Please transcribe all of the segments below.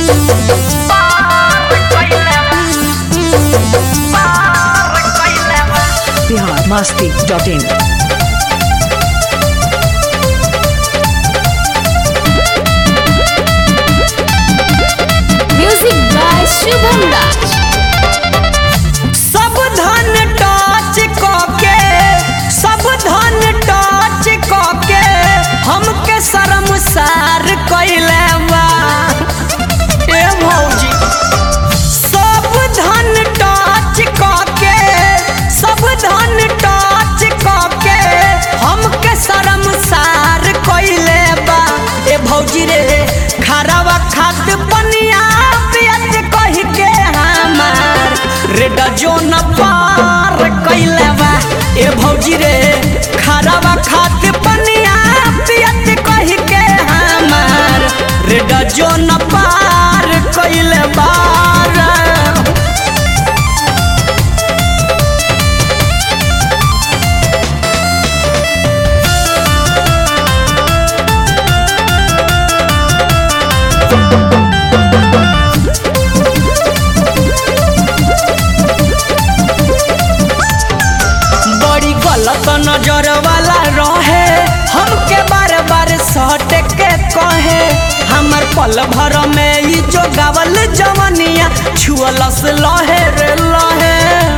Bihar Masti dot in music by Shubham Raj सब धन touch कके सब धन टच कके हमके शर्मसार कैले बा ए भौजी सब धन टच कके सब धन टच कके हमके शर्मसार कैले बा ए भौजी रे खराबा खाद पनिया पियत कह के हमार रे डजो न पार कैले बा ए भौजी रे खराबा खाद पनिया पियत कह के हमार रे डजो न पार कैले बार बड़ी गलत नजर वाला रहे हमके बार बार सट के कहे हमर पल भर में ई जो गावल जवनिया छुअलस लहे रे लहे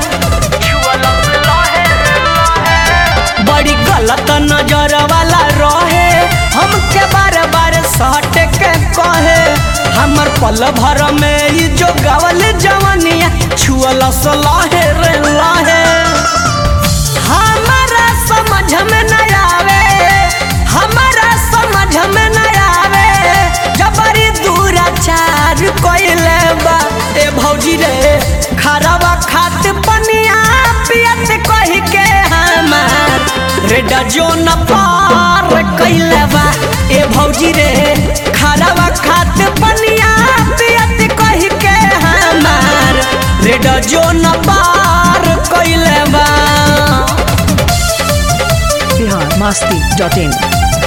बड़ी गलत नजर वाला रहे हमके बार बार सट के कहे हमर पल भर में ई जो गावल जवनिया छुअलस लहे रे लहे हमारा समझ में न आवे हमारा समझ में न आवे जबरी दूराचार कोइले बा ए भौजी रे खराबा खात पनिया पियत कह के हमार रे डजो न पार कैले बा ए भौजी रे खराबा खात पनिया पियत कह के हमार रे डजो न पार कैले बा बिहार मस्ती डॉट इन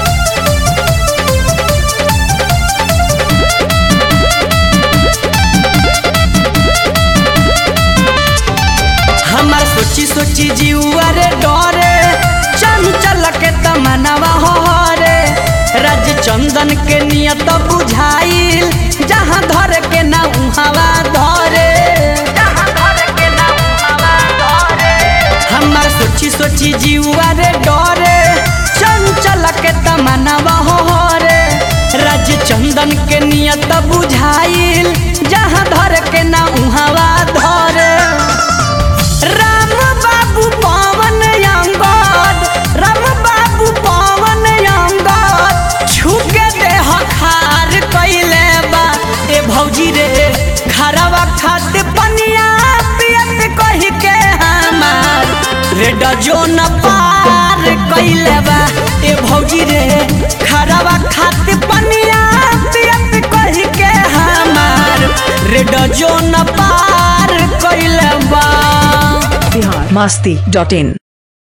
हमार सोची सोची जीवा रे डरे चंचल के तमनवा हो रे राज चंदन के नियत बुझाइल जहाँ धर के ना उहावा धरे हमार सोची सोची जीवा रे डरे चंचल के तमनवा हो रे राज चंदन के नियत बुझाइल जहाँ धर के ना उहावा धरे राम बाबू पवन अंगद राम बाबू पवन अंगद छुके देह खार कैले बा ए भौजी रे खराबा खाद पनिया पियत कह के हमार रे डजो न पार कैले बा ए भौजी रे खराबा खाद पनिया पियत कह के हमार रे डजो न पार कैले बा बिहार मस्ती डॉट इन